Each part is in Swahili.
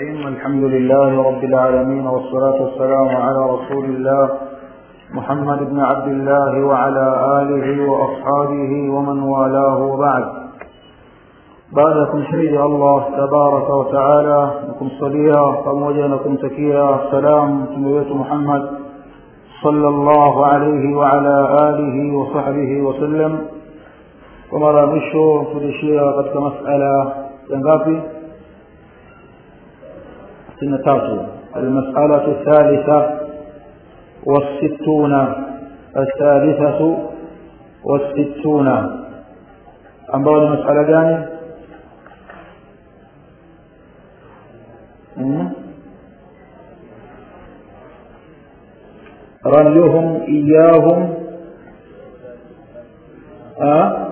الرحيم الحمد لله رب العالمين والصلاة والسلام على رسول الله محمد بن عبد الله وعلى آله وأصحابه ومن والاه وبعد بعدكم شهيد الله تبارك وتعالى نكم صليا pamoja na kumtakia salam mtume wetu Muhammad صلى الله عليه وعلى آله وصحبه وسلم kwa mara ya mwisho tulishia katika masala ya ngapi sitini na tatu almasalatu الثالثة والستون الثالثة والستون ambayo ni masala gani رميهم إياهم أه؟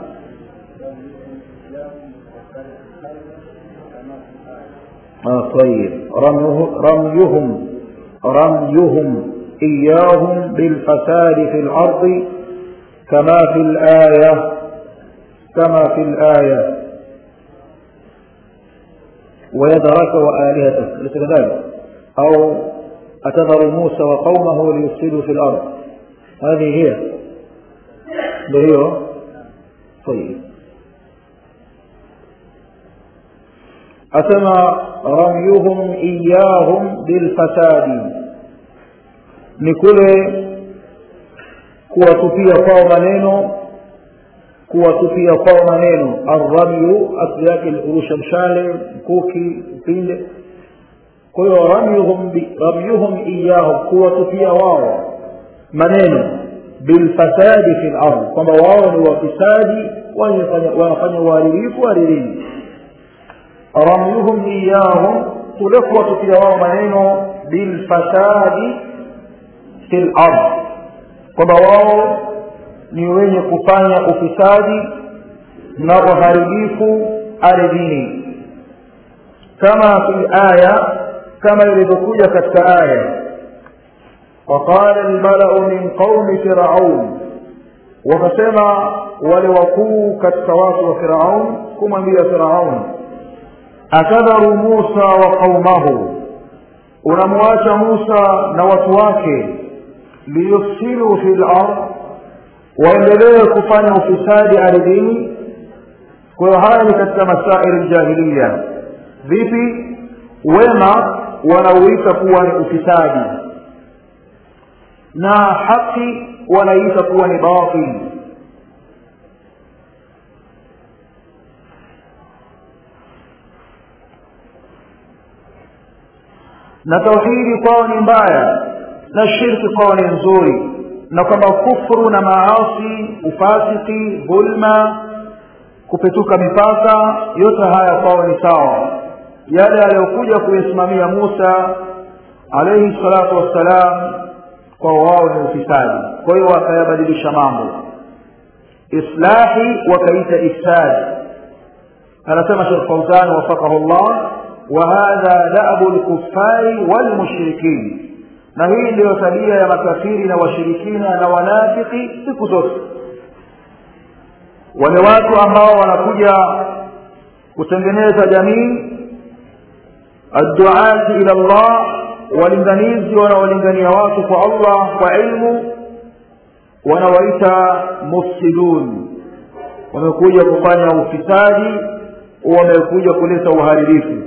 آه طيب رميه رميهم رميهم إياهم بالفساد في الأرض كما في الآية كما في الآية ويدرك وآلهتك ليس كذلك أو أتذر موسى وقومه ليفسدوا في الأرض هذه هي هي طيب أسمى رميهم إياهم بالفساد نكل kuwatupia kwao maneno kuwatupia kwao maneno arramyu asli yake ni kurusha mshale mkuki upinde kwa hiyo ramyuhum ramyuhum iyahum kuwatupia wao maneno bilfasadi fi lardh kwamba wao ni wafisadi wanafanya uharibifu aririni ramyuhum iyahum kule kuwatupia wao maneno bilfasadi fi lardh kwamba wao ni wenye kufanya ufisadi na uharibifu ardhini kama fi aya kama ilivyokuja katika aya وقال الملأ من قوم فرعون wakasema wale wakuu katika watu wa firaun kumwambia firaun atadharu musa wa qaumahu unamwacha musa na watu wake liyufsidu fi lard waendelee kufanya ufisadi ardhini kwa hiyo haya ni katika masairi ljahiliya vipi wema wanauita kuwa ni ufisadi na haki wanaiita kuwa ni batili na tauhidi kwao ni mbaya na shirki kwao ni nzuri na kwamba kufru na maasi ufasiki dhulma kupetuka mipaka yote haya kwao ni sawa yale aliyokuja kuyasimamia Musa alayhi salatu wassalam kwa wao ni ufisadi kwa hiyo wakayabadilisha mambo islahi wakaita ifsad anasema Sheikh Fauzan wafaqahu Allah wa hadha da'bu al-kuffari wal mushrikin na hii ndiyo tabia ya makafiri na washirikina na wanafiki siku zote wale watu ambao wanakuja kutengeneza jamii adduati ila Allah walinganizi wanaolingania watu kwa Allah kwa ilmu wanawaita mufsidun wamekuja kufanya ufisadi wamekuja kuleta uharibifu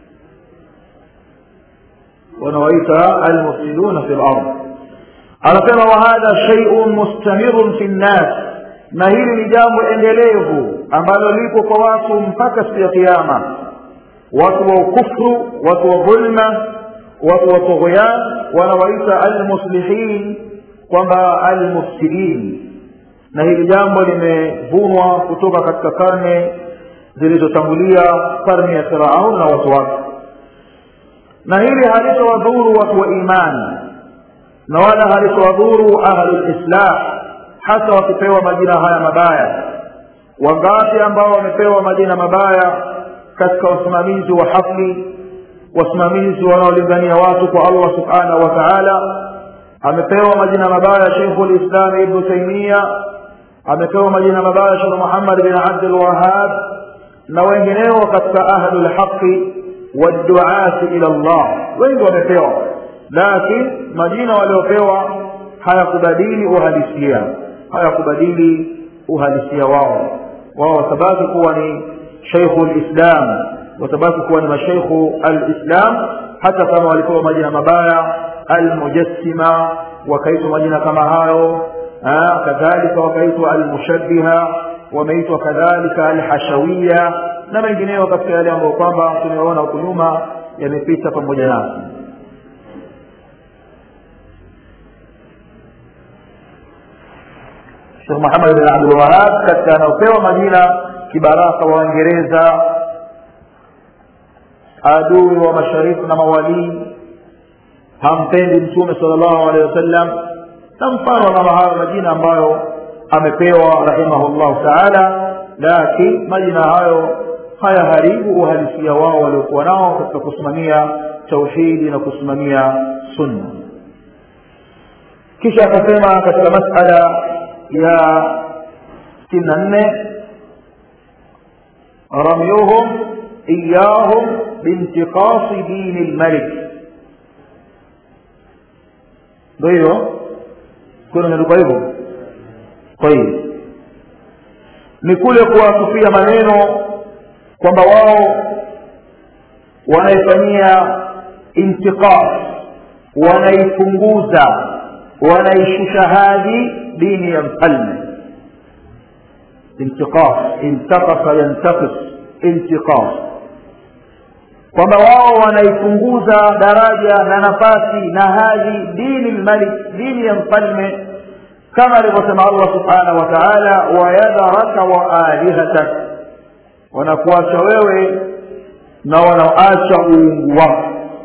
wanawaita almufsiduna fi lard anasema wa hadha shay'un mustamirun fi nnas na hili ni jambo endelevu ambalo lipo kwa watu mpaka siku ya kiyama watu wa ukufru watu wa dhulma watu wa tughyan wanawaita almuslihin kwamba almufsidin na hili jambo limevunwa kutoka katika karne zilizotangulia karne ya firaun na watu wake na hili halitowadhuru watu wa imani na wala halitowadhuru ahlulislah hata wakipewa majina haya mabaya wangapi ambao wamepewa majina mabaya katika wasimamizi wa hafli wasimamizi wanaolingania watu kwa allah subhanahu wa taala amepewa majina mabaya sheikhu lislam ibnu taimia amepewa majina mabaya shekh muhammad bin abdul wahab na wengineo katika ahlul haqi wadduati ila llah wengi wamepewa lakini majina waliopewa hayakubadili uhalisia hayakubadili uhalisia wao wao watabaki kuwa ni sheikhu lislam watabaki kuwa ni masheikhu alislam hata kama walipewa majina mabaya almujassima wakaitwa majina kama hayo kadhalika wakaitwa almushabiha wameitwa kadhalika alhashawiya na mengineyo katika yale ambayo kwamba tumeona huku nyuma yamepita pamoja nasi Sheikh Muhammad bin Abdul Wahab katika anaopewa majina kibaraka wa Uingereza adui wa mashariki na mawalii hampendi mtume sallallahu alaihi wasallam na mfano kama hayo majina ambayo amepewa rahimahullahu taala lakini majina hayo hayaharibu uhalisia wao waliokuwa nao katika kusimamia tauhidi na kusimamia sunna kisha akasema katika masala ya sitini na nne ramyuhum iyahum bintiqasi dini lmalik ndo hivyo kuna imeandikwa hivyo tayib ni kule kuwatupia maneno kwamba wao wanaifanyia intiqas wanaipunguza wanaishusha hadhi dini ya mfalme intiqas intaqasa yantaqis intiqas kwamba wao wanaipunguza daraja na nafasi na hadhi dini lmalik dini ya mfalme kama alivyosema allah subhanahu wa taala wayadharaka wa alihatak wanakuacha wewe na wanaacha uungu wako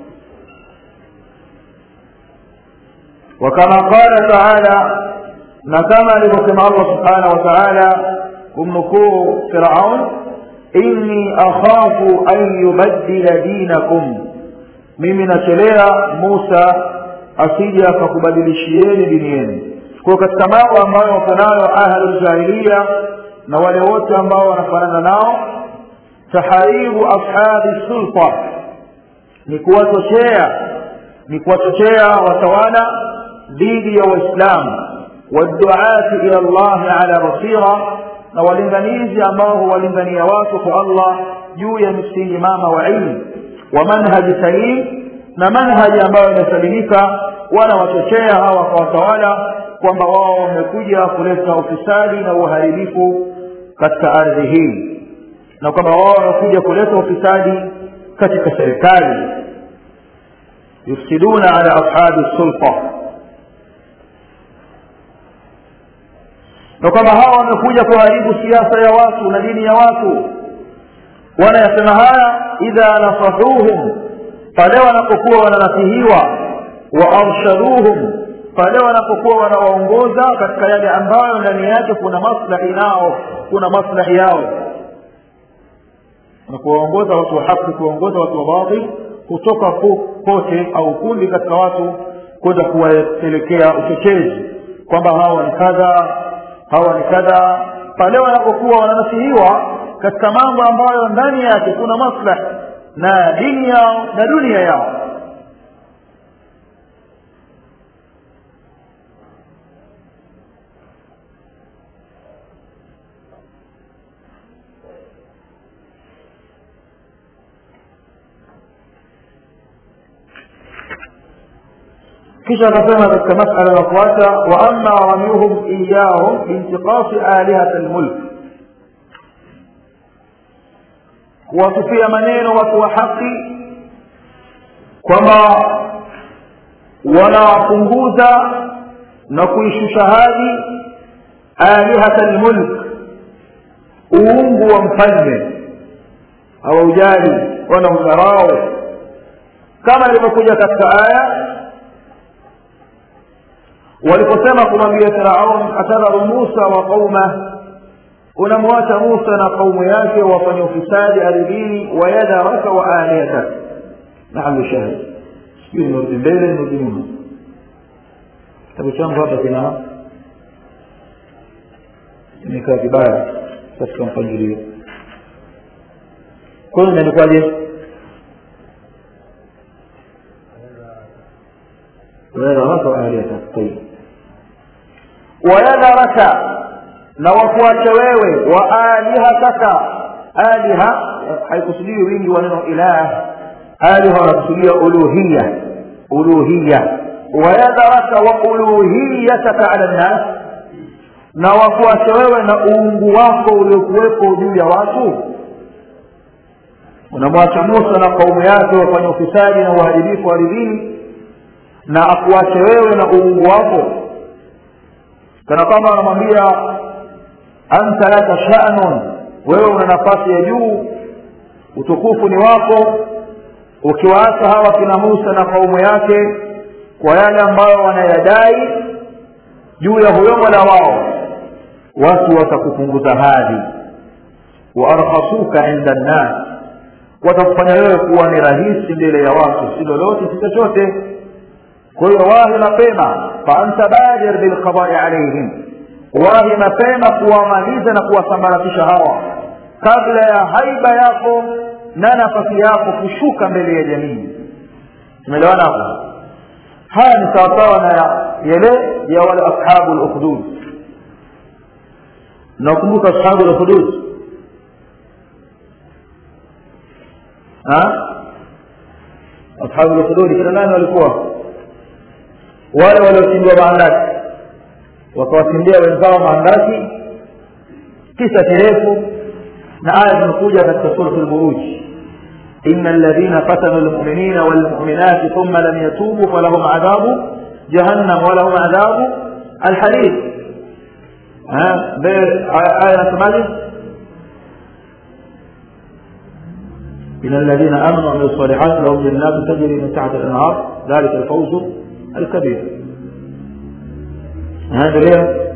وكما قال تعالى نكما لكما الله سبحانه وتعالى kumnukuu firaun inni akhafu an yubaddila dinakum mimi nachelea musa asije akakubadilishieni dini yenu kwa katika mambo ambayo wako nayo ahluljahiliya na wale wote ambao wanafanana nao taharibu ashabi sulta ni kuwachochea ni kuwachochea watawala dhidi ya waislamu waduati ila llahi ala basira na walinganizi ambao huwalingania watu kwa allah juu ya misingi mama wa ilmu wa manhaji salim na manhaji ambayo imesalimika wanawachochea hawa kwa watawala kwamba wao wamekuja kuleta ufisadi na uharibifu katika ardhi hii na kwamba wao wamekuja kuleta ufisadi katika serikali yufsiduna ala ashabi sulta na kwamba hawa wamekuja kuharibu siasa ya watu na dini ya watu wanayasema haya idha nasahuhum pale wanapokuwa wananasihiwa wa arshaduhum pale wanapokuwa wanawaongoza katika yale ambayo ndani yake kuna maslahi nao kuna maslahi yao na kuwaongoza watu wa haki kuwaongoza watu wa batil kutoka kote au kundi katika watu kwenda kuwapelekea uchochezi kwamba hawa ni kadha hawa ni kadha pale wanapokuwa wananasihiwa katika mambo ambayo ndani yake kuna maslahi na dini yao na dunia yao kisha akasema katika masala inayofuata wa amma ramyuhum iyahum biintiqasi alihati lmulk kuwatupia maneno watu wa haki kwamba wanawapunguza na kuishusha hadhi alihata lmulk uungu wa mfalme hawaujali wana udharau kama ilivyokuja katika aya waliposema kumwambia firaun atadharu musa wa qaumah unamwacha musa na kaumu yake wafanye ufisadi ardhini wayadharaka wa alihatak naamu shahid sijui nimerudi mbele nimerudi nyuma kitabu changu hapa kina imekaa vibaya katika mpangilio kwa hiyo imeandikwaje wayadharaka waalihata tayib wayadharaka na wakuache wewe wa alihataka aliha haikusudiwi wingi wa neno ilah aliha wanakusudia uluhiya uluhiya wayadharaka wa uluhiyataka ala nnas na wakuache wewe na uungu wako uliokuwepo juu ya watu unamwacha musa na kaumu yake wafanya ufisadi na uharibifu ardhini na akuache wewe na uungu wako kana kwamba anamwambia anta laka shanun wewe una nafasi ya juu utukufu ni wako ukiwaacha hawa kina musa na kaumu yake kwa yale ambayo wanayadai juu ya huyo mola wao watu watakupunguza hadhi waarkhasuka inda nnas watakufanya wewe kuwa ni rahisi mbele ya watu si lolote si chochote kwa hiyo wahi mapema faanta badir bilqadai alaihim wahi mapema kuwamaliza na kuwasambaratisha hawa kabla ya haiba yako na nafasi yako kushuka mbele ya jamii tumeelewana hapo haya ni sawasawa na yale ya wale ashabu lukhdud nakumbuka ashabu lukhdud ashabu lukhdud kina nani walikuwa wale waliotindiwa maandaki wakawatindia wenzao maandaki kisa kirefu na aya zimekuja katika suratu lburuji إن الذين فتنوا المؤمنين والمؤمنات ثم لم يتوبوا فلهم عذاب جهنم ولهم عذاب الحريق ها آية ثمانية إن الذين آمنوا وعملوا الصالحات لهم جنات تجري من تحت الأنهار ذلك الفوز الكبير هذا ليه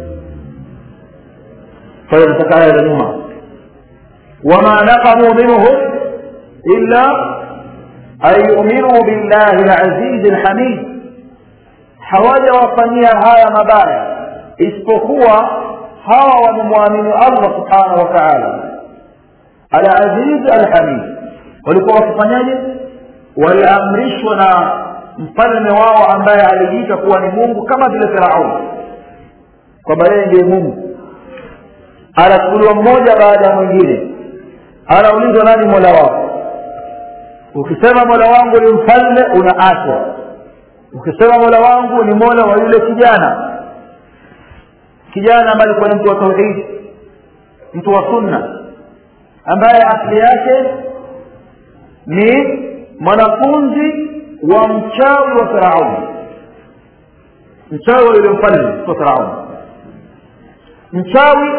فينتقى آية لنوما وما نقموا منهم إلا أن يؤمنوا بالله العزيز الحميد hawaja wafanyia haya mabaya isipokuwa hawa wamemwamini allah subhanahu wa taala alaziz alhamid walikuwa wakifanyaje waliamrishwa na mfalme wao ambaye alijiita kuwa ni mungu kama vile firaun kwamba yeye ndiye mungu anachukuliwa mmoja baada ya mwingine anaulizwa nani mola wako ukisema mola wangu ni mfalme unaachwa ukisema mola wangu ni mola wa yule kijana kijana ambaye alikuwa ni mtu wa tauhidi mtu wa sunna ambaye asili yake ni mwanafunzi wa mchawi wa firauni mchawi wa yule mfalme wa firauni mchawi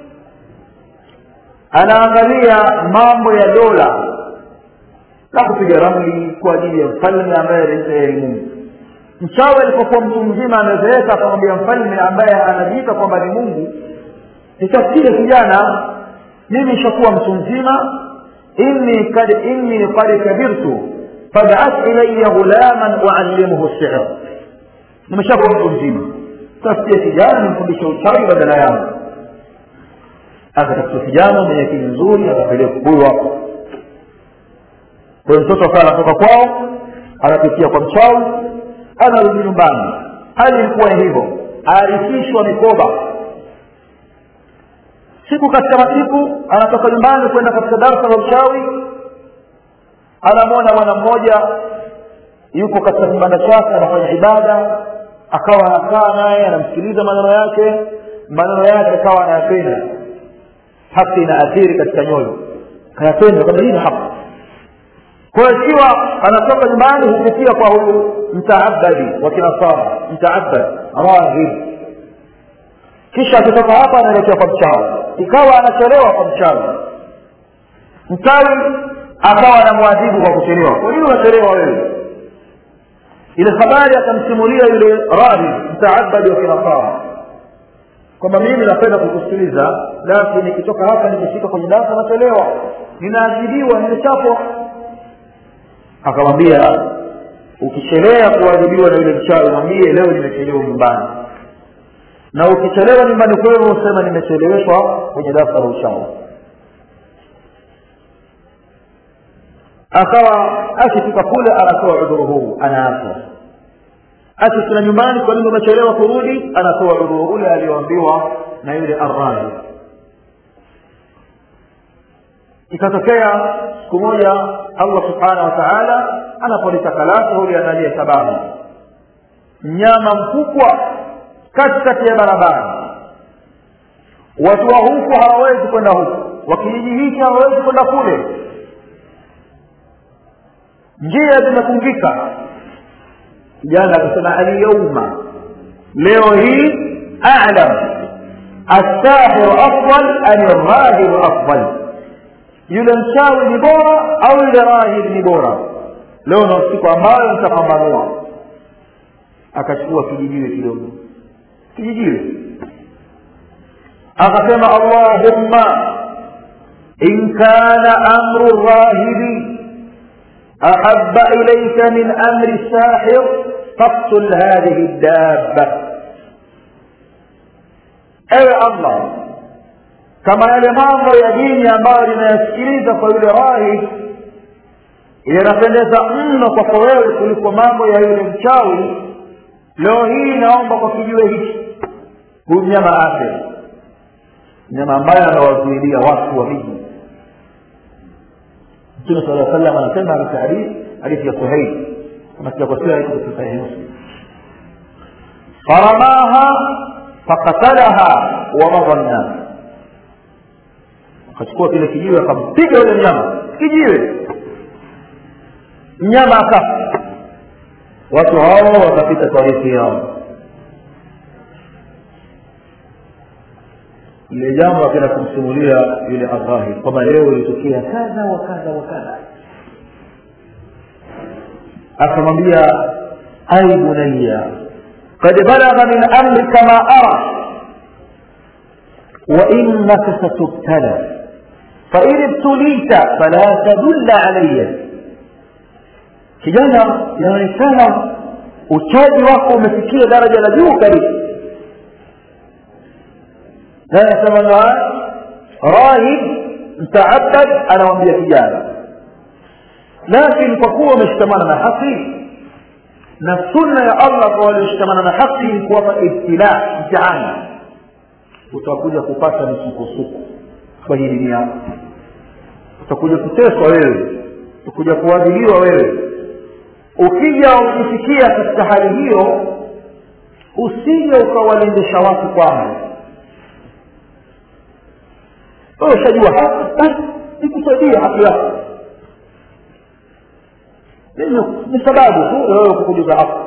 anaangalia mambo ya dola na kupiga ramli kwa ajili ya mfalme ambaye ni mungu mchawi alipokuwa mtu mzima amezeeka akamwambia mfalme ambaye anajiita kwamba ni mungu nitafikia kijana mimi ishakuwa mtu mzima inni kad inni qad kabirtu fab'ath ilayya ghulaman uallimuhu sihr nimeshakuwa mtu mzima tafikia kijana nimfundishe uchawi badala yangu akatafuta kijana mwenye akili nzuri akapeleka huyu hapo kwa hiyo mtoto akawa anatoka kwao anapitia kwa mchawi anarudi nyumbani hali ilikuwa ni hivyo aarifishwa mikoba siku katika masiku anatoka nyumbani kwenda katika darsa la uchawi anamwona bwana mmoja yupo katika kibanda chake anafanya ibada akawa anakaa naye anamsikiliza maneno yake maneno yake akawa anayapenda haki inaathiri katika nyoyo kayapenda kwamba hii ni haki kwa hiyo ikiwa anatoka nyumbani hupitia kwa huyu mtaabadi wa kinasara mtaabad rahib kisha akitoka hapa anaelekea kwa mchawi ikawa anachelewa kwa mchawi mchawi akawa anamwadhibu kwa kuchelewa kwa nini unachelewa wewe ile habari akamsimulia yule rahib mtaabadi wa kinasara kwamba mimi napenda kukusikiliza lakini nikitoka hapa nikifika kwenye darasa nachelewa ninaadhibiwa nimechapwa akamwambia ukichelea kuadhibiwa na yule mchawi mwambie leo nimechelewa nyumbani na ukichelewa nyumbani kwenu usema nimecheleweshwa kwenye darasa la uchawi akawa akifika kule anatoa udhuru huu anaachwa akifika nyumbani kwa nini umechelewa kurudi anatoa udhuru ule aliyoambiwa na yule arrahi ikatokea siku moja allah subhanahu wa taala anapolitaka lake huliandalia sababu mnyama mkubwa katikati ya barabara watu wa huku hawawezi kwenda huku wa kijiji hiki hawawezi kwenda kule njia zimefungika kijana akasema alyauma leo hii alam الساحر أفضل أم الراهب أفضل yule mchawi ni bora au yule rahib ni bora leo na siku ambayo nitapambanua akachukua kijijiwe kidogo kijijiwe akasema allahumma in kana amru rahibi ahaba ilaika min amri sahir faktul hadhihi dabba ewe allah kama yale mambo ya dini ambayo ninayasikiliza kwa yule rahib yanapendeza mno kwako wewe kuliko mambo ya yule mchawi leo hii naomba kwa kijiwe hiki huyu mnyama afe mnyama ambaye anawazuilia watu wa miji mtume sala aa salam anasema katika hadithi hadithi ya suhaili kama sijakosea iko katika sahihi muslim faramaha fakatalaha wamadha nnas akachukua kile kijiwe akampiga yule mnyama kijiwe mnyama akafa watu hao wakapita tarifi yao ile jambo akaenda kumsimulia yule arrahib kwamba leo ilitokea kadha wa kadha wa kadha akamwambia ai bunaya قد بلغ من امرك ما ارى وانك ستبتلى فان ابتليت فلا تدل علي kijana inaonekana uchaji wako umefikia daraja la juu kabisa na anasema rahib mtaabad anamwambia kijana lakini kwa kuwa umeshikamana na haki na sunna ya allah kwa walioshikamana na haki ni kuwapa ibtila mtihani utakuja kupata misukosuko kwa hii dini yako utakuja kuteswa wewe utakuja kuadhiliwa wewe ukija ukifikia katika hali hiyo usije ukawalendesha watu kwangu wewe ushajua haki basi nikusaidia haki yako ni sababu tu wewe kukujuza haki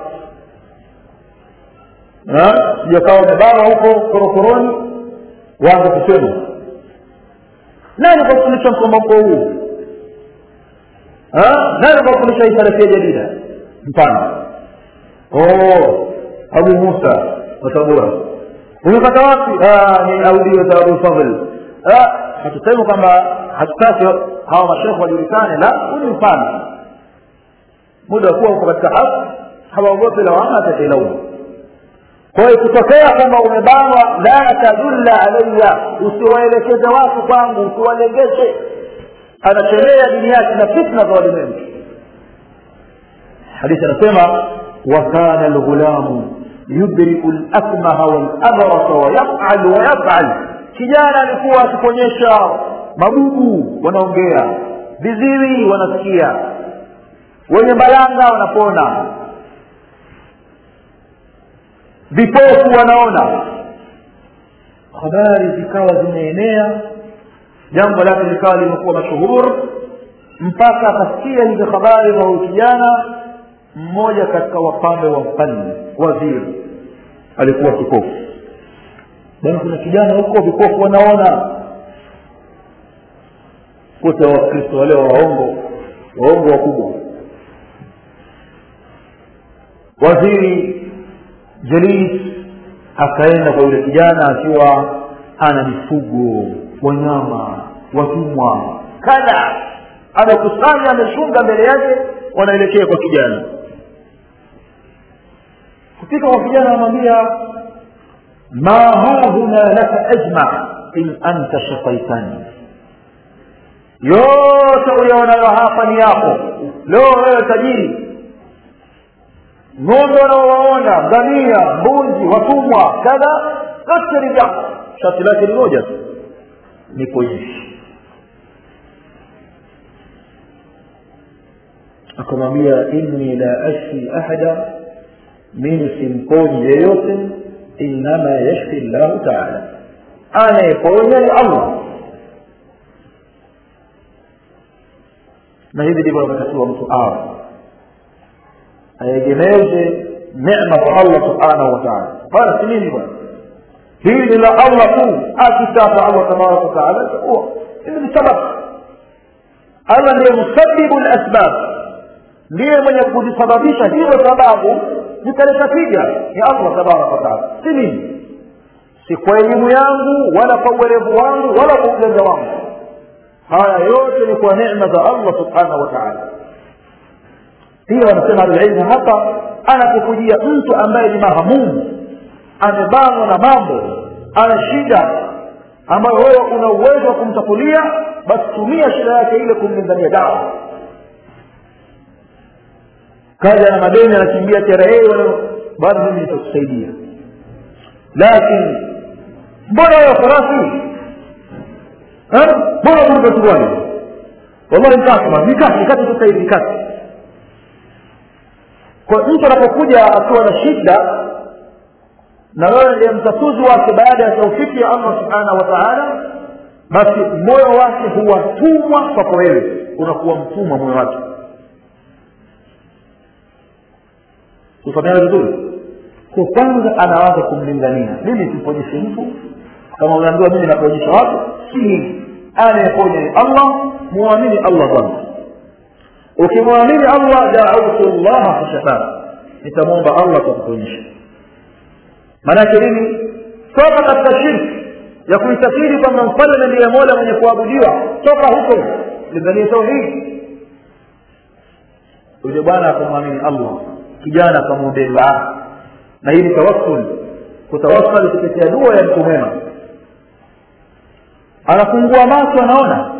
sijakawa umebanwa huko korokoroni waanza kusema nani kakufundisha mkomoko huu nani kakufundisha hii salafia jadida mfano abu musa watabura umepata wapi ni audio za abu fadl hatusemi kwamba hatutaki hawa mashekhe wajulikane la huu ni mfano muda wa kuwa uko katika haki hawaogopi lawama atakilaumu kwa hiyo kutokea kwamba umebanwa la tadulla alaya usiwaelekeze watu kwangu usiwalengeshe anachelea dini yake na fitna za walimwengu hadithi anasema wakana lghulamu yudriku lakmaha walabrasa wayafal wayafal kijana alikuwa akiponyesha mabubu wanaongea viziwi wanasikia wenye balanga wanapona vipofu wanaona habari zikawa zimeenea jambo lake likawa limekuwa mashuhur mpaka akasikia hizo habari za huyu kijana mmoja katika wafalme wa mfalme waziri alikuwa kipofu bana kuna kijana huko vipofu wanaona kote wakristo wale waongo waongo wakubwa waziri jalis akaenda kwa yule kijana akiwa ana mifugo wanyama watumwa kadha amekusanya ameshunga mbele yake wanaelekea kwa kijana kufika kwa kijana anamwambia ma hahuna laka ajma in anta shafaitani yote uyaonayo hapa ni yako leo wewe tajiri ng'ombe wanaowaona ngamia mbuzi watumwa kadha yote ni vyako shati lake ni moja tu ni kuishi akamwambia inni la ashfi ahada mimi simponyi yeyote innama yashfi llahu taala anayeponya ni allah na hivi ndivyo anatakiwa mtu awe aegemeze nema kwa allah subhanahu wa taala bana si mimi bwana hili ni la allah tu akitaka allah tabaraka wataala itakuwa hili ni sababu allah ndiye musabibu lasbab ndiye mwenye kuzisababisha hizo sababu zikaleta tija ni allah tabaraka wataala si mimi si kwa elimu yangu wala kwa uwerevu wangu wala kwa ujanja wangu haya yote ni kwa neema za allah subhanahu wa taala pia wanasema alilmu hapa anapokujia mtu ambaye ni mahamumu amebanwa na mambo ana shida ambayo wewe una uwezo wa kumtatulia basi tumia shida yake ile kumlingania dawa kaja na madeni anakimbia TRA bado mimi nitakusaidia lakini mbona wewe farasi mbona kulipa suruali wallahi nikasema nikati nikati sasa hivi nikati kwa mtu anapokuja akiwa na shida na wewe ndiye mtatuzi wake baada ya taufiki ya allah subhanahu wa taala basi moyo wake huwatumwa kwako wewe unakuwa mtumwa moyo wake kufanyana vizuri kwa kwanza anaanza kumlingania mimi simponyeshe mtu kama unaambiwa mimi naponyesha watu si hivi anayeponya ni allah muamini allah kwanza ukimwamini allah daautu llaha fashafaa nitamwomba allah kwa kuponyesha maanake nini toka katika shirki ya kuitakiri kwamba mfalme ndiye mola mwenye kuabudiwa toka huko linganie tauhidi yule bwana akamwamini allah kijana akamwombea dua na hii ni tawassul kutawassali kupitia dua ya mtu mwema anafungua macho anaona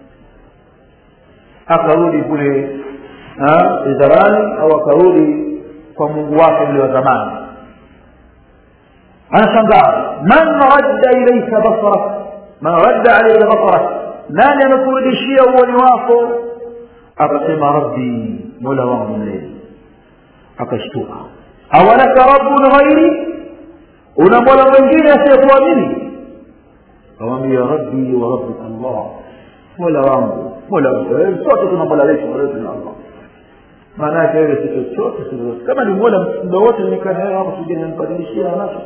akarudi kule wizarani au akarudi kwa mungu wake ule wa zamani anashangaa man radda ilaika basarak man radda alaika basarak nani amekurudishia uoni wako akasema rabbi mola wangu mlezi akashtuka awalaka rabbun ghairi una mola mwingine asiyekuamini awambia rabbi wa rabbika allah mola wangu mola sote tuna mola wetu mola wetu na allah maana yake wewe si chochote si lolote kama ni mola muda wote nikaa naye hapo sije nimbadilishia anacho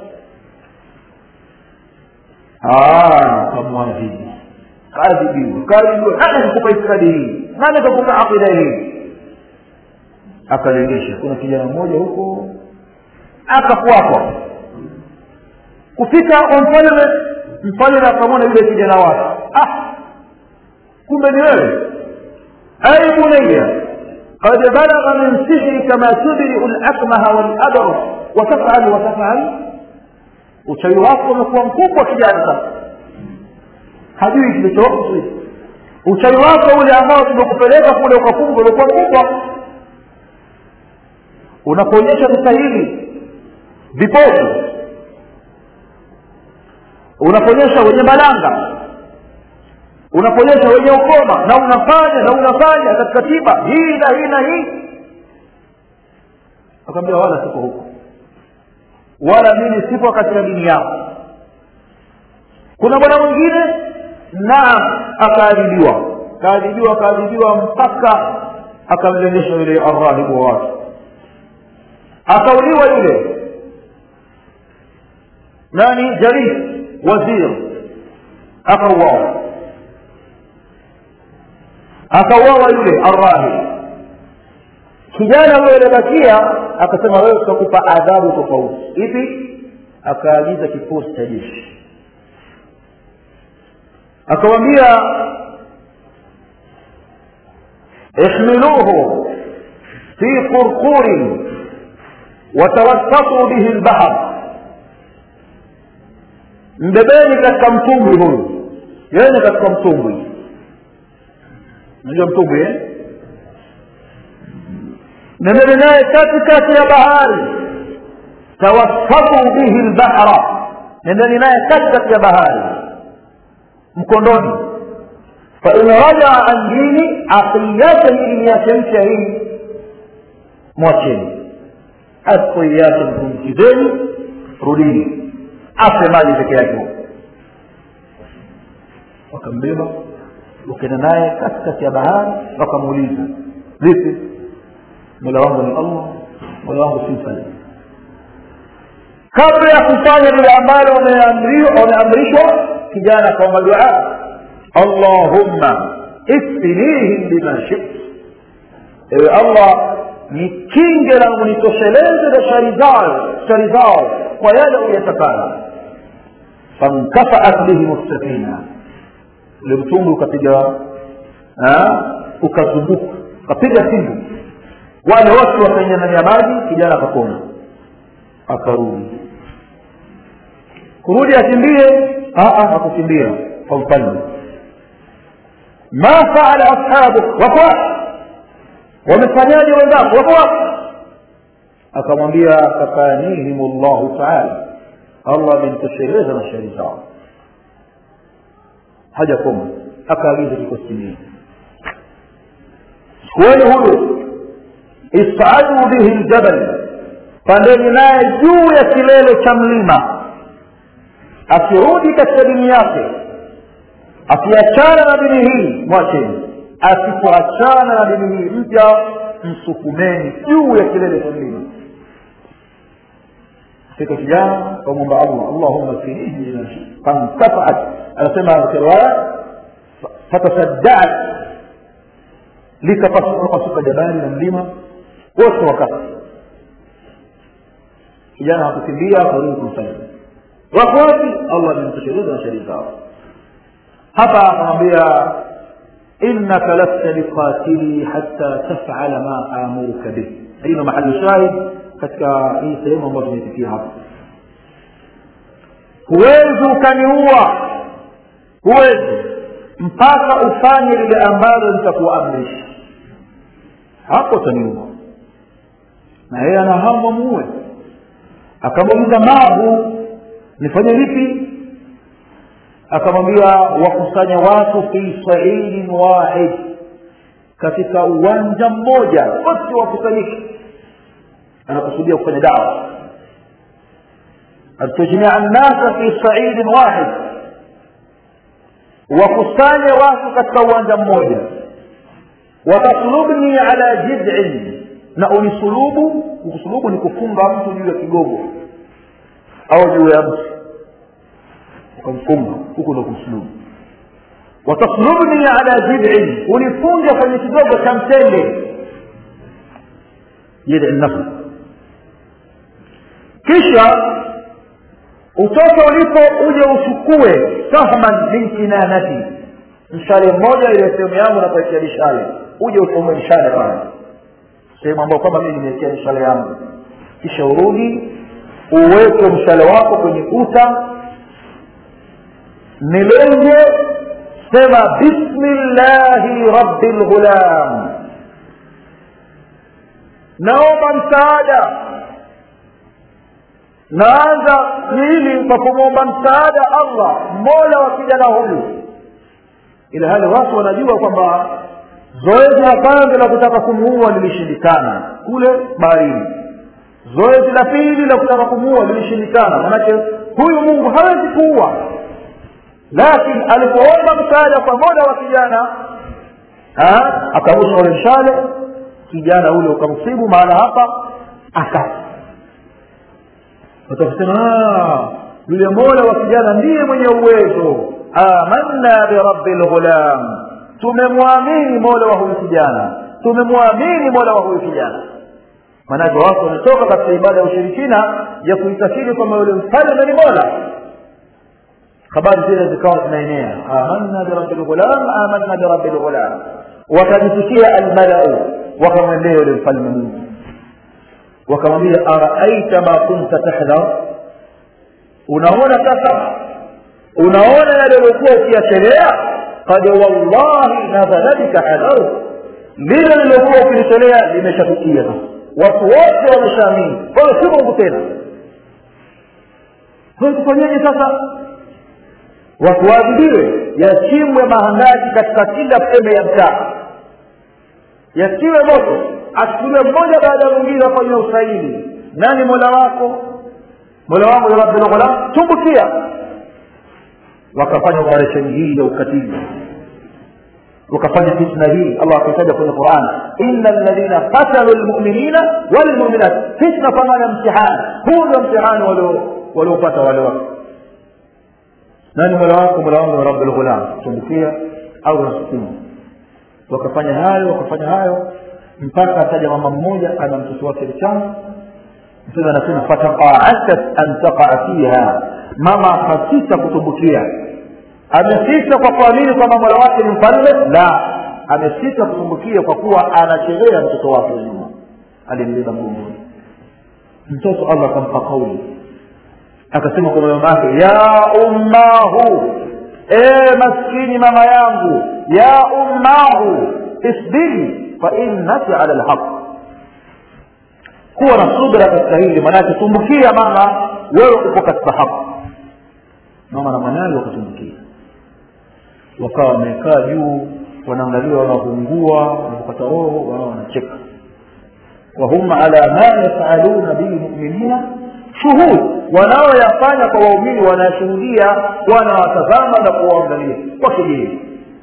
kamwadhibu kaadhibiwa kaadhibiwa nani kakupa itikadi hii nani kakupa aqida hii akalengesha kuna kijana mmoja huko akafuatwa kufika kwa mfalme mfalme akamwona yule kijana wake ah kumbe ni wewe ay bunayya قد بلغ من سحرك ما تبرئ الأكمه والأبرص وتفعل وتفعل uchawi wako umekuwa mkubwa kijana sasa hajui kilichohusu uchawi wako ule ambao tumekupeleka kule ukafunga ulikuwa mkubwa unakuonyesha mstahili vipofu unakuonyesha wenye malanga unakuonyesha wenye ukoma na unafanya na unafanya katika tiba hii na hii na hii akamwambia wala siko huko wala mimi sipo katika dini yako kuna bwana mwingine naam akaadhibiwa kaadhibiwa akaadhibiwa mpaka akamlengesha yule arrahibu wake akauliwa yule nani jaris wazir akauawa akauawa yule arrahib kijana huyo alibakia akasema wewe tutakupa adhabu tofauti ipi akaagiza kikosi cha jeshi akawambia ihmiluhu fi qurqurin watawassatu bihi lbahar mbebeni katika mtumbwi huyu yeye katika mtumbwi unajua mtumbwi eh? nendeni naye katikati ya bahari tawassatu bihi lbahra nendeni naye katikati ya bahari mkondoni fain rajaa an dini aqiyate ili yachemsha hii mwacheni asipoiache mtumkizeni rudini afe maji peke yake wakambeba wakaenda naye katikati ya bahari wakamuuliza vipi mola wangu ni allah mola wangu si mfalme kabla ya kufanya lile ambalo wameamrishwa kijana akaomba dua allahumma ikfinihim bima shit ewe allah nikinge na unitosheleze na shari zao shari zao kwa yale uyatakayo fankafaat bihim safina ule mtungi ukapiga ukazunguka ukapiga pingu wale wote wakaingia ndani ya maji kijana akapona akarudi kurudi akimbie akukimbia kwa mfalme ma faala ashabuk wako wamefanyaje wenzako wako wapi akamwambia fakanihim llahu taala allah amemtosheleza na shari zao haja koma akaagiza kikosi chukueni huyu isadu bihi ljabal pandeni naye juu ya kilele cha mlima akirudi katika dini yake akiachana na dini hii mwacheni asipoachana na dini hii mpya msukumeni juu ya kilele cha mlima fika kijana kamwomba allah allahumma finihi fantafaat anasema katika riwaya fatasaddaat likapasuka jabali na mlima wote wakati kijana hakukimbia akarudi kumsalimu wako wapi allah amemtosheleza na sheria zao hapa akamwambia innaka lasta biqatili hatta tafala ma amuruka bih hii ndo mahali shahid katika hii sehemu ambayo tumefikia hapa huwezi ukaniua huwezi mpaka ufanye lile ambalo nitakuamrisha hapo utaniua na yeye ana hamu amuue akamuuliza mahu nifanye vipi akamwambia wakusanya watu fi saidin wahid katika uwanja mmoja wote wakusanyike anakusudia kufanya dawa atujmia nnasa fi saidin wahid wakusanye watu katika uwanja mmoja wataslubni ala jidin na unisulubu kusulubu ni kufunga mtu juu ya kigogo au juu ya mtu ukamfunga huku ndo kumsulubu wataslubni ala jidin unifunge kwenye kigogo cha mtende jidi nafsi kisha utoke ulipo uje uchukue sahman min kinanati mshale mmoja ile sehemu yangu nakuwekea mishale uje uchomoe mshale pale sehemu ambayo kwamba mimi nimewekea mishale yangu kisha urudi uweke mshale wako kwenye kuta nilenge sema bismillahi rabbi lghulam naomba msaada naanza hili kwa kumwomba msaada allah mola wa kijana huyu ila hali watu wanajua kwamba zoezi la kwanza la kutaka kumuua lilishindikana kule baharini zoezi la pili la kutaka kumuua lilishindikana manake huyu mungu hawezi kuua lakini alipoomba msaada kwa mola wa kijana akarusha ule mshale kijana ule ukamsibu mahala hapa akafa watakusema yule mola wa kijana ndiye mwenye uwezo amanna birabbi lghulam tumemwamini mola wa huyu kijana tumemwamini mola wa huyu kijana maanake watu wametoka katika ibada ya ushirikina ya kuitakidi kwamba yule mfalme ni mola habari zile zikawa zinaenea amanna birabbi lghulam amanna birabbi lghulam wakajisikia almalau wakamwendea yule mfalme mungu wakamwambia araaita ma kunta tahdhar unaona sasa unaona yale uliokuwa ukiyachelea qad wallahi nazala bika hadharu lile lilokuwa ukilitolea limeshafikia sasa watu wote wameshaamini kwa hiyo si mungu tena kwa tufanyeje sasa watu waadhibiwe yachimbwe mahandaki katika kila pembe ya mtaa yatiwe moto achukuliwe mmoja baada ya mwingine afanywe usaili nani mola wako mola wangu ya rabbil ghulam tumbukia wakafanya operesheni hii ya ukatili wakafanya fitna hii allah akitaja kwenye quran ina ladhina qatalu lmuminina walmuminat fitna pamoja mtihani huu ndio mtihani waliopata wale watu nani mola wako mola wangu ya rabbil ghulam tumbukia au nasukuma wakafanya hayo wakafanya hayo mpaka ataja mama mmoja ana mtoto wake mchanga mtume anasema fataqaatat an taqaa fiha mama akasita kutumbukia amesita kwa kuamini kwamba mola wake ni mfalme la amesita kutumbukia kwa kuwa anachelea mtoto wake nyuma alimbeba mgongoni mtoto allah akampa kauli akasema kwa mama yake ya ummahu ee maskini mama yangu ya ummahu isbiri fainnaki ala lhaq kuwa na subra katika hili maanake tumbukia mama wewe uko katika haki mama na mwanawe wakatumbukia wakawa wamekaa juu wanaangalia wanaoungua wanapata roho wao wanacheka wahum ala ma yafaluna bilmuminina shuhud wanaoyafanya kwa waumini wanayashuhudia wanawatazama na kuwaangalia kwa kigeni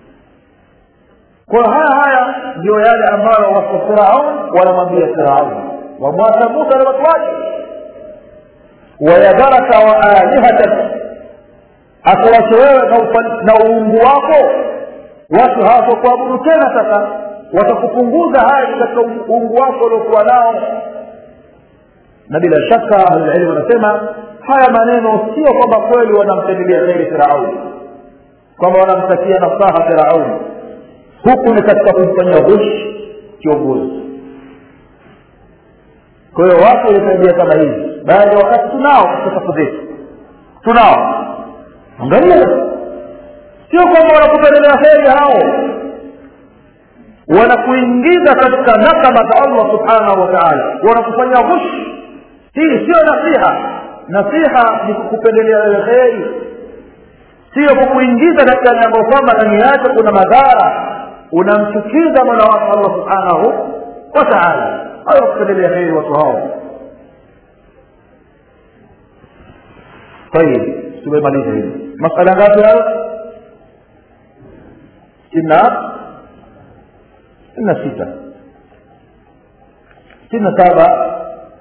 kwa haya haya ndio yale ambayo watu firaun wanamwambia firaun wamwacha musa na watu wake wayadharaka wa alihatak akuwache wewe na uungu wako watu hawatokuabudu tena sasa watakupunguza haya katika uungu wako uliokuwa nao na bila shaka ahlulilmu wanasema haya maneno sio kwamba kweli wanampendelea kheri firauni kwamba wanamtakia nasaha firauni huku ni katika kumfanyia ghush kiongozi kwa hiyo watu walitabia kama hivi baada ya wakati tunao katika safu zetu tunao angalia sio kwamba wanakupendelea heri hao wanakuingiza katika nakama za allah subhanahu wa taala wanakufanyia ghush hii sio nasiha nasiha ni kukupendelea wewe heri sio kukuingiza katika jambo kwamba ndani yake kuna madhara unamchukiza mola wako allah subhanahu wa taala hayo kupendelea heri watu hao طيب tumemaliza hili masala ngapi hayo sitini na sita sitini na saba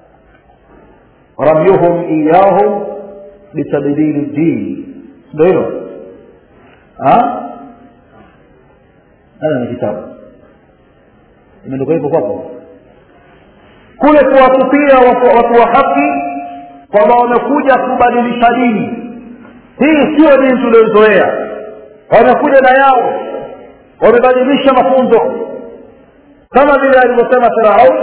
ramyuhum iyahum bitabdili ddin ndo hilo ana ni kitabu imeandikwa hivyo kwako kule kuwatupia watu wa haki kwamba wamekuja kubadilisha dini hii sio dini tuliozoea wamekuja na yao wamebadilisha mafunzo kama vile alivyosema firaun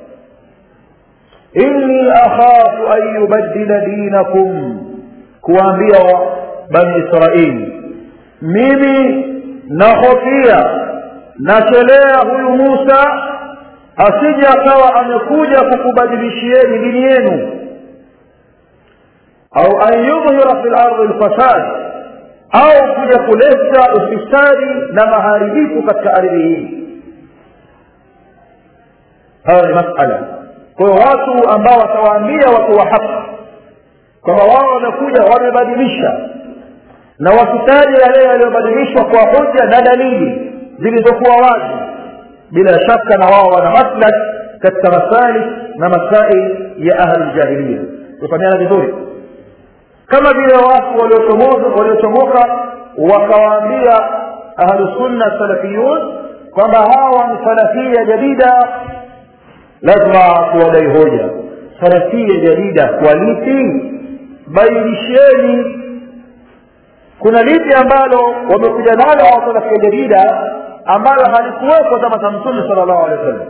inni akhafu an yubaddila dinakum kuwaambia bani israili mimi nahofia nachelea huyu musa asije akawa amekuja kukubadilishieni dini yenu au an yudhhira fi lardi lfasad au kuja kuleta ufisadi na maharibifu katika ardhi hii hayo ni masala kwa hiyo watu ambao watawaambia watu wa haki kwamba wao wamekuja wamebadilisha na wakitaja yale yaliyobadilishwa kwa hoja na dalili zilizokuwa wazi bila shaka na wao wana maslak katika masalik na masail ya ahli ljahiliya tufahamiana vizuri kama vile watu waliochomoka wakawaambia ahlusunna salafiyun kwamba hawa ni salafia jadida lazima tuwadai hoja salafia jadida kwa lipi bainisheni kuna lipi ambalo wamekuja nalo hawa salafia jadida ambalo halikuwepo zama za mtume sala llahu alehi wa sallam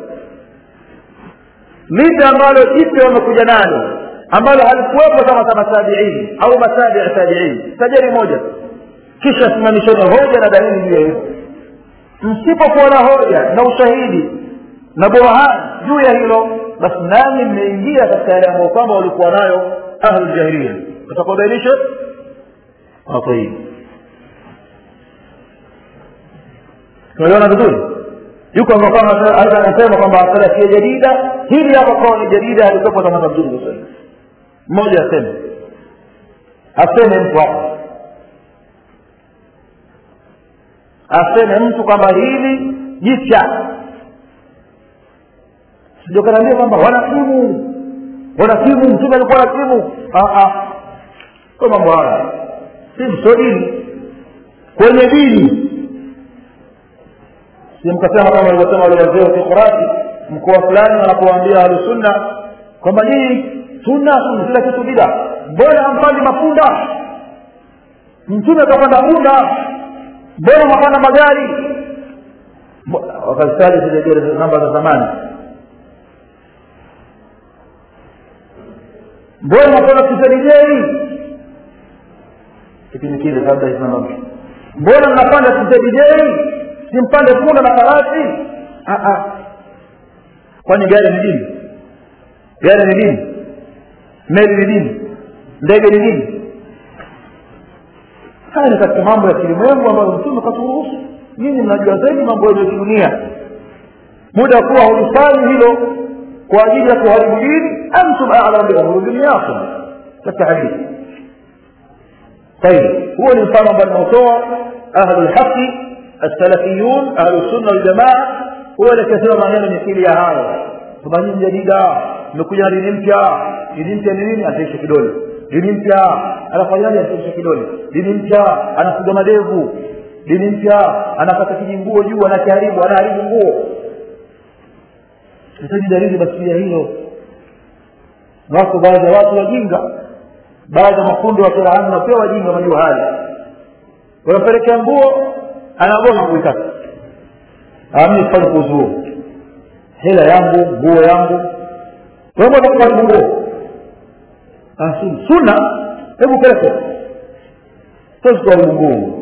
lipi ambalo jipya wamekuja nalo ambalo halikuwepo zama za matabiini au matabii tabiini tajeni moja kisha simamisheni hoja na dalili juu ya hivyo msipokuwa na hoja na ushahidi na burhan juu ya hilo basi nani mmeingia katika yale ambayo kwamba walikuwa nayo ahluljahiliya utakubainisha طيب tunaelewana vizuri yuko kama anasema kwamba salafia jadida hili hapa kauli jadida alikuwepo zama za mtume sasa mmoja aseme aseme mtu hapa aseme mtu kwamba hili jipya sijakanaambia kwamba wanakimu wanakimu mtume alikuwa nakimu kwa mambo haya si sio dini kwenye dini si mkasema kama alivyosema wale wazee wa kikurati mkoa fulani wanapowaambia ahlusunna kwamba nyinyi sunna sunna kila kitu bida mbona hampandi mapunda mtume akapanda punda mbona mapanda magari wakazitaja zile namba za zamani mbona mapanda kizarijei kipindi kile kabla isimamamsha mbona mnapanda kizarijei simpande punda na farasi kwani gari ni dini gari ni dini meli ni dini ndege ni dini haya ni katika mambo ya kilimwengu ambayo mtume katuruhusu nyinyi mnajua zaidi mambo ya kidunia muda wa kuwa hulifanyi hilo kwa ajili ya kuharibu dini antum alam biamuri duniyakum katika hadithi طيب هو الانسان ambao tunautoa ahlu lhaqi السلفيون اهل السنه والجماعه هو اللي كثير maneno mithili ya hayo kwamba nyinyi jadida mmekuja dini mpya dini mpya ni nini ataisha kidole dini mpya anafanyaje ataisha kidole dini mpya anafuga madevu dini mpya anapata kijinguo juu anakiharibu anaharibu nguo hitaji dalili basi ya hilo wako baadhi ya watu wajinga baadhi ya makundi wa Qur'an na pia wajinga majua haya wanapelekea nguo anagoa kuitaka ami fanye kuzuo hela yangu nguo yangu wewe unataka nguo asi sunna hebu pesa sasa kwa nguo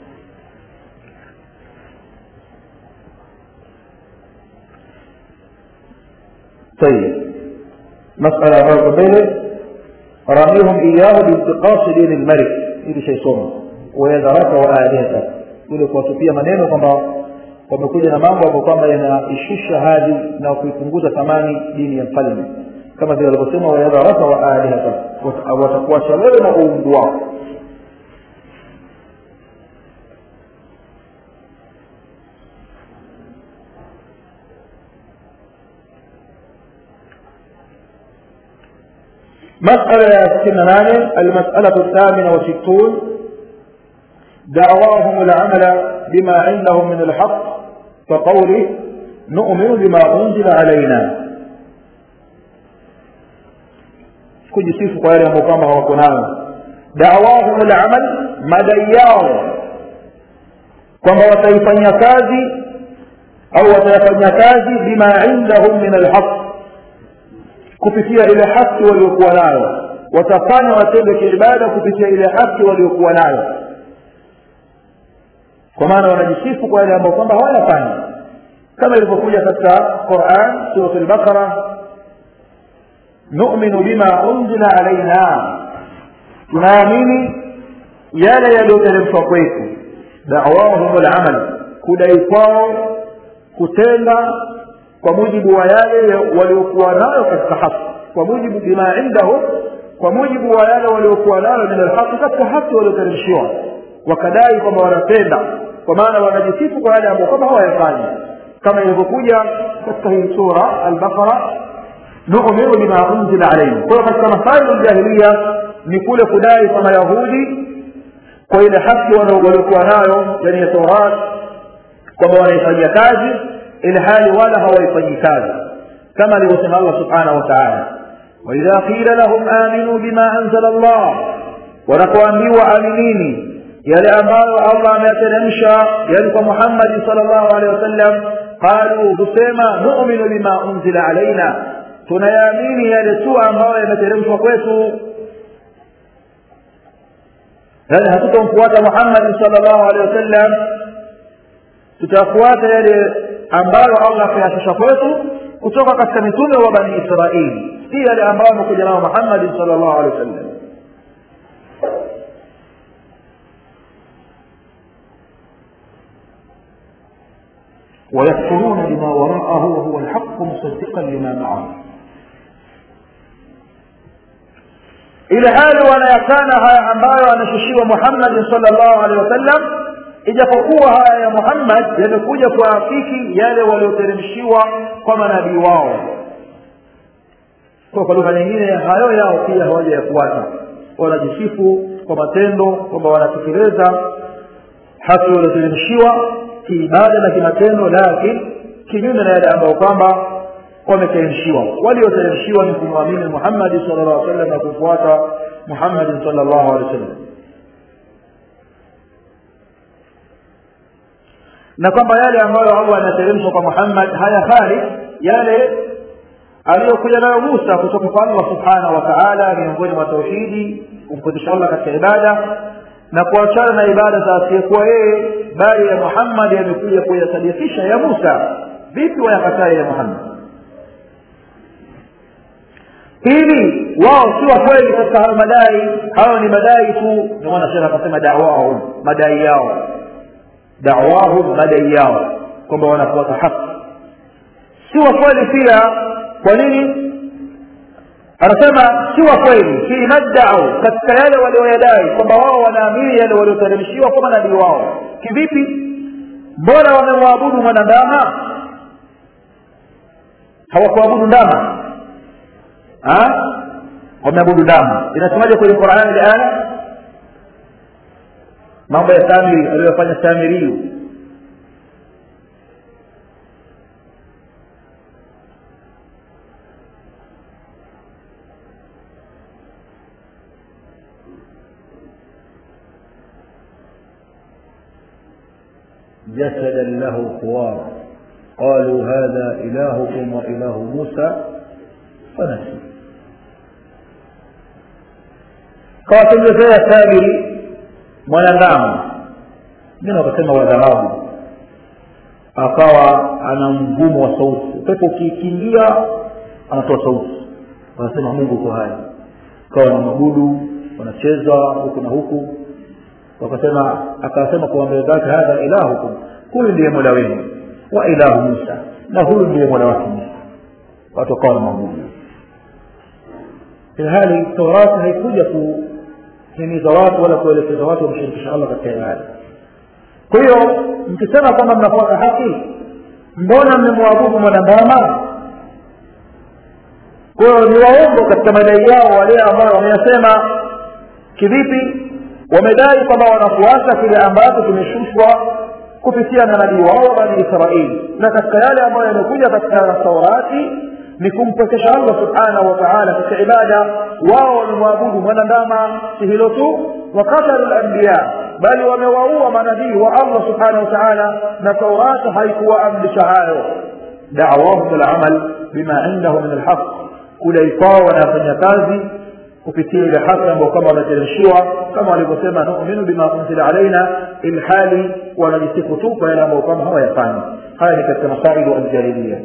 طيب مسألة مرة بينه رميهم إياه بانتقاص دين الملك ili shaisoma wayadharaka wa alihata ile kuwatupia maneno kwamba wamekuja na mambo ambayo kwamba yanaishusha hadhi na kuipunguza thamani dini ya mfalme kama vile walivyosema wayadharaka wa alihata watakuacha wewe na uungu wao مسألة ستين ناني المسألة الثامنة وستون دعواهم العمل بما عندهم من الحق كقوله نؤمن بما أنزل علينا kujisifu kwa yale ambayo kwamba hawako nayo dawahum lamal madai yao kwamba wataifanyia kazi au watayafanyia kazi bima indahum min alhaq kupitia ile haki waliokuwa nayo watafanya watende kiibada kupitia ile haki waliokuwa nayo kwa maana wanajisifu kwa yale ambayo kwamba hawayafanyi kama ilivyokuja katika Qur'an sura al-Baqara nu'minu bima unzila alaina tunaamini yale yaliyoteremshwa kwetu da'wahum al-amal kudai kwao kutenda kwa mujibu wa yale waliokuwa nayo katika haki kwa mujibu bima indahum kwa mujibu wa yale waliokuwa nayo min alhaqi katika haki walioteremshiwa wakadai kwamba wanapenda kwa maana wanajisifu kwa yale ambayo kama hawayafanyi kama ilivyokuja katika hii sura al-Baqara nu'minu bima unzila alayhi kwa katika masaili al-jahiliya ni kule kudai kwa mayahudi kwa ile haki waliokuwa nayo yani ya Taurat kwamba wanaifanyia kazi ili hali wala hawaifanyi kazi kama alivyosema Allah subhanahu wa ta'ala وإذا قيل لهم آمنوا بما أنزل الله ونقوامبيوا آمنيني yale ambayo Allah ameyateremsha yani kwa Muhammad sallallahu alaihi wasallam qalu husema nu'minu bima unzila alaina tunayaamini yale tu ambayo yameteremshwa kwetu yani hatutomfuata Muhammad sallallahu alaihi wasallam tutafuata yale ambayo allah akayafisha kwetu kutoka katika mitume wa bani israili si yale ambayo amekuja nao muhammadin sal llahu alehi wa sallam ويكفرون بما وراءه وهو الحق مصدقا لما معه ile hali wanayakana haya ambayo anashushiwa muhammadin salllahu alehi wasallam ijapokuwa haya ya muhammad yamekuja kuafiki yale walioteremshiwa kwa manabii wao kwa kwa lugha nyingine hayo yao pia hawaja yafuata wanajisifu kwa matendo kwamba wanatekeleza haki walioteremshiwa kiibada na kimatendo lakini kinyume na yale ambayo kwamba wameteremshiwa walioteremshiwa ni kumwamini muhammadi sal llah sallam na kufuata muhammadin sal llahu alehi wa sallam na kwamba yale ambayo allah anateremsha kwa muhammad haya khali yale aliyokuja nayo musa kutoka kwa allah subhanahu wa taala miongoni mwa tauhidi kumpokesha allah katika ibada na kuachana na ibada za asiyekuwa yeye bali ya muhammad yamekuja kuyasadikisha ya musa vipi wayakataa ya muhammad pili wao si wa kweli katika hayo madai hayo ni madai tu ndio maana shekh akasema dawahum madai yao dawahum madai yao kwamba wanafuata haki si wa kweli pia kwa nini anasema si wa kweli fi maddau katika yale walioyadai kwamba wao wanaamini yale walioteremshiwa kwa manabii wao kivipi mbona wamemwabudu mwanandama hawakuabudu ndama wameabudu ndama inasemaje kwenye qurani ile aya mambo ya samiri aliyofanya samiriyu جسدا له خوار قالوا هذا إلهكم وإله موسى فنسي kawatengenezea sabiri mwanadamu ngine wakasema wa dhahabu akawa ana mgumo wa sauti upepo ukikiingia anatoa sauti wanasema mungu uko hai kawa na mabudu wanacheza huku na huku wakasema akasema kwa mbele zake hadha ilahukum huyu ndiye mola wenu wa ilahu musa na huyu ndiye mola wake musa watu wakawa na mabudu ilhali taurati haikuja kuhimiza watu wala kuelekeza watu wamshirikisha allah katika ibada kwa hiyo mkisema kwamba mnafuata haki mbona mmemwabudu mwanandama kwa hiyo ni waongo katika madai yao wale ambao wameyasema kivipi wamedai kwamba wanafuata kile ambacho kimeshushwa kupitia na nabii wao bani israeli na katika yale ambayo yamekuja katika taurati ni kumpekesha allah subhanahu wa taala katika ibada wao wamemwabudu mwanandama si hilo tu wakatalu lambiya bali wamewaua manabii wa allah subhanahu wa taala na taurati haikuwaamrisha hayo dawahum lamal bima indahu min alhaq kudai kwao wanafanya kazi kupitia ile haki ambayo kama wameteremshiwa kama walivyosema numinu bima unzila alaina ilhali wanajisifu tu kwa yale ambayo kama hawayafanyi haya ni katika masailu aljahiliya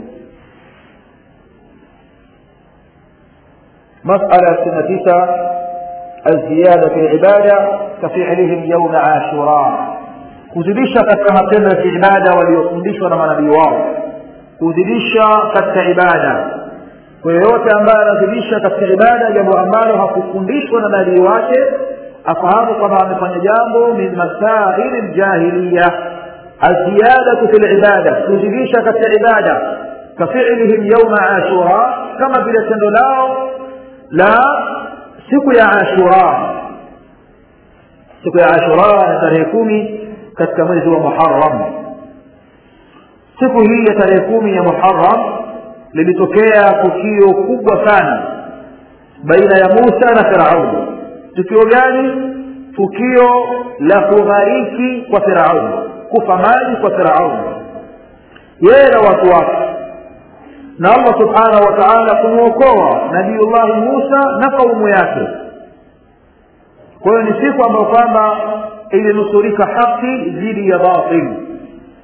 مسألة سنة تسعة الزيادة في العبادة كفعلهم يوم عاشوراء kuzidisha katika matendo ya kiibada waliofundishwa na manabii wao kuzidisha katika ibada kwa yoyote ambaye anazidisha katika ibada jambo ambalo hakufundishwa na nabii wake afahamu kwamba amefanya jambo min masaili ljahiliya aziyadatu fi libada kuzidisha katika ibada kafilihim yauma ashura kama vile tendo lao la siku ya ashura siku ya ashura ya tarehe kumi katika mwezi wa muharam siku hii ya tarehe kumi ya muharam lilitokea tukio kubwa sana baina ya musa na firauni tukio gani tukio la kughariki kwa firauni kufa maji kwa firauni yeye na watu wake na allah subhanahu wa taala kumwokoa nabiullahi musa na kaumu yake kwa hiyo ni siku ambayo kwamba ilinusurika haki dhidi ya batili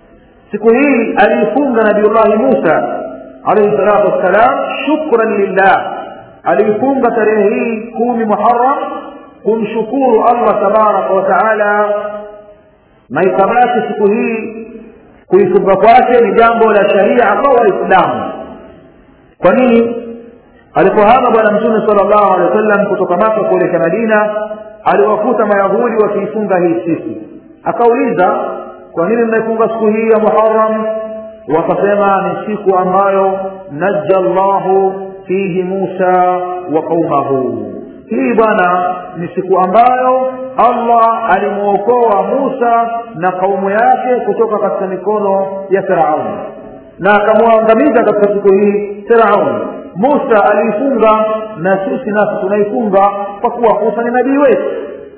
siku hii aliifunga nabiullahi musa alaihi salatu wassalam shukran lillah aliifunga tarehe hii kumi muharam kumshukuru allah tabaraka wa taala na ikabaki siku hii kuifunga kwake ni jambo la sharia kwa waislamu kwa nini alipohama bwana mtume sala llahu alehi wa sallam kutoka maka kuelekea madina aliwakuta mayahudi wakiifunga hii siku akauliza kwa nini mnaifunga siku hii ya muharam wakasema ni siku ambayo naja llahu fihi musa wa qaumahu hii bwana ni siku ambayo allah alimwokoa musa na kaumu yake kutoka katika mikono ya firauni na akamwangamiza katika siku hii firauni musa aliifunga na sisi nasi tunaifunga kwa kuwa musa ni nabii wetu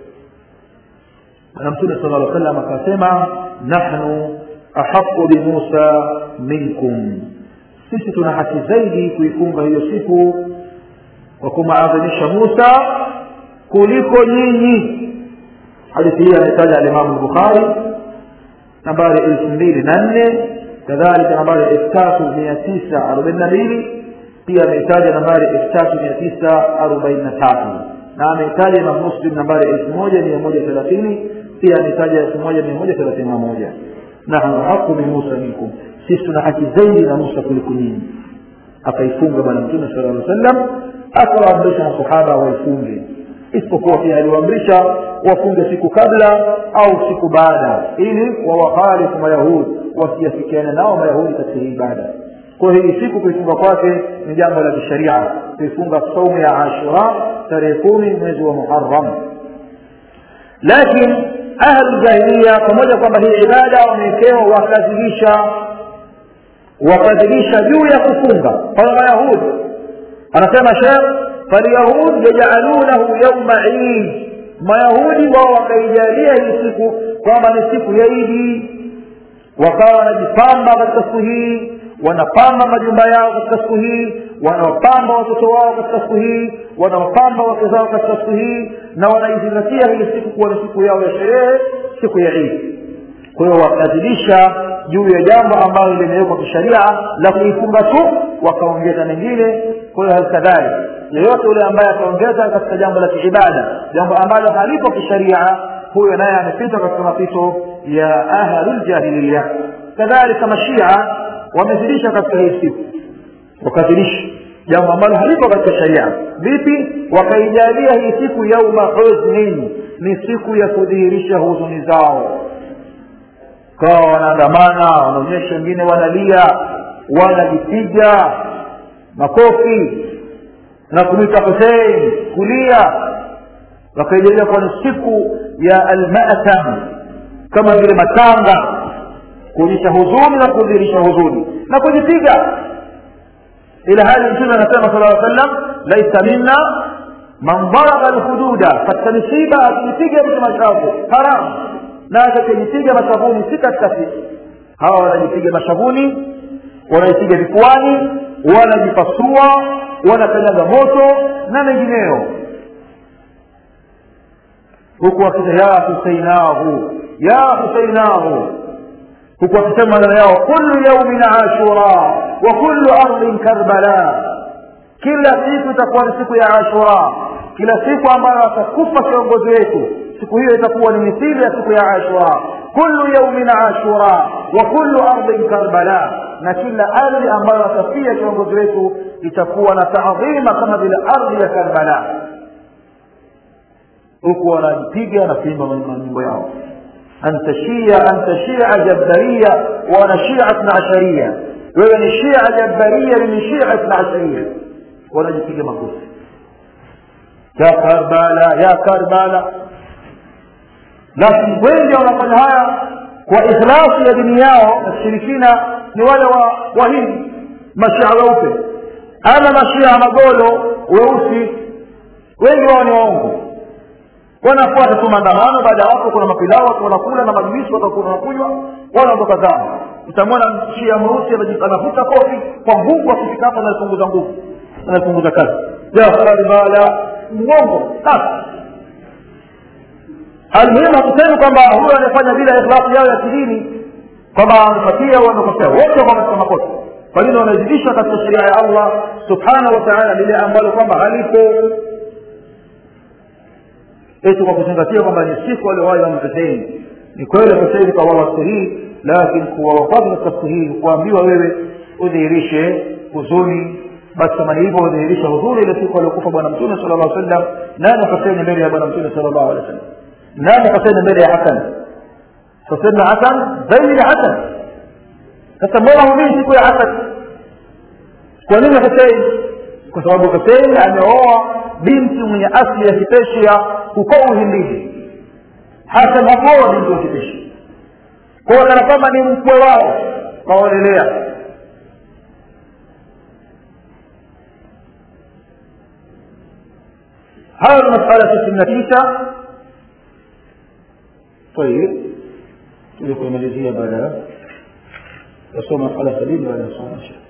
na mtume sala lla salam akasema nahnu ahaqu bimusa minkum sisi tuna haki zaidi kuifunga hiyo siku kwa kumaadhimisha musa kuliko nyinyi hadithi hii ametaja alimamu lbukhari nambari elfu mbili na nne kadhalika nambari elfu tatu mia tisa arobaini na mbili pia ameitaja nambari elfu tatu mia tisa arobaini na tatu na ameitaja imam muslim nambari elfu moja mia moja thelathini pia ametaja elfu moja mia moja thelathini na moja nahnu haqu min musa minkum sisi tuna haki zaidi na musa kuliko nyinyi akaifunga bwana mtume sala lla sallam akawaamrisha masahaba waifunge isipokuwa pia aliwaamrisha wafunge siku kabla au siku baada ili wawakhalifu mayahudi wasiafikiane nao mayahudi katika hii ibada kwa hii siku kuifunga kwake ni jambo la kisharia kuifunga saumu ya ashura tarehe kumi mwezi wa muharam lakini ahlu jahiliya pamoja kwamba hii ibada wamewekewa wakadhibisha wakadhibisha juu ya kufunga kwa mayahudi anasema shekh falyahud yajaalunahu yauma idi mayahudi wao wakaijalia hii siku kwamba ni siku ya idi wakawa wanajipamba katika siku hii wanapamba majumba yao katika siku hii wanawapamba watoto wao katika siku hii wanawapamba wake zao katika siku hii na wanaizingatia hii siku kuwa ni siku yao ya sherehe siku ya idi kwa hiyo wakazidisha juu ya jambo ambalo limewekwa kisharia la kuifunga tu wakaongeza mengine kwa hiyo halikadhalika yeyote yule ambaye ataongeza katika jambo la kiibada jambo ambalo halipo kisharia huyo naye amepita katika mapito ya ahluljahiliya kadhalika mashia wamezidisha katika hii siku wakazidisha jambo ambalo halipo katika sharia vipi wakaijalia hii siku yauma huznin ni siku ya kudhihirisha huzuni zao kawa wanaandamana wanaonyesha wengine wanalia wanajipiga makofi na kumwita husein kulia wakaijalia kuwa ni siku ya almatam kama vile matanga kuonyesha huzuni na kudhihirisha huzuni na kujipiga ila hali mtume anasema sala lla sallam laisa minna man daraba lhududa katika misiba akijipiga mtu mashavu haramu na atakayejipiga mashavuni si katika sisi hawa wanajipiga mashavuni wanajipiga vifuani wanajipasua wanakanyaga moto na mengineyo huku wakita ya huseinahu ya huseinahu huku wakisema maneno yao kullu yaumin ashura wa kullu ardhin karbala kila siku itakuwa ni siku ya ashura kila siku ambayo atakufa kiongozi wetu siku hiyo itakuwa ni mithili ya siku ya ashura kullu yaumin ashura wa kullu ardhin karbala na kila ardhi ambayo atafia kiongozi wetu itakuwa na taadhima kama vile ardhi ya karbala huku wanajipiga na kuimba manyimbo yao anta shia anta shia jabbaria wana shia ithna asharia wewe ni shia jabbaria ni shia ithna asharia wanajipiga makofi ya karbala ya karbala lakini wengi wanafanya haya kwa ikhlasi ya dini yao na kishirikina ni wale wa wahindi mashia weupe ama mashia magolo weusi wengi wao ni waongo wanafuata tu maandamano baada ya hapo kuna mapilao watu wanakula na majuisi watakuwa wanakunywa wanaondoka zao utamwona shia mweusi anavuta kofi kwa nguvu akifika hapo anaipunguza nguvu anaipunguza kazi jafaribala mwongo sasa almuhimu hatusemi kwamba huyo anayefanya bila ikhlasi yao ya kidini kwamba wamepatia wamekosea wote kwa katika makosa kwa nini wanazidisha katika sheria ya allah subhanahu wa taala lile ambalo kwamba halipo eti kwa kuzingatia kwamba ni siku aliowahi Imam Hussein ni kweli Hussein kawawa siku hii lakini kuwawa kwake katika siku hii kuambiwa wewe udhihirishe huzuni basi kama ni hivyo udhihirishe huzuni ile siku aliokufa bwana mtume sala llahu sallam nani Hussein mbele ya bwana mtume sala llahu alehi wasallam nani Hussein mbele ya Hasan Hussein na Hasan zaidi ya Hasan sasa mbona humii siku ya Hasan kwa nini Hussein kwa sababu Hussein ameoa binti mwenye asili ya Kipersia huko Uhindini. Hasan hakuoa binti wa Kipersia, kwa hiyo kana kwamba ni mkwe wao kaolelea. hayo ni masala tisini na tisa. Tayib, tuje kuimalizia baada ya kusoma masala sabini baada ya kusoma inshallah.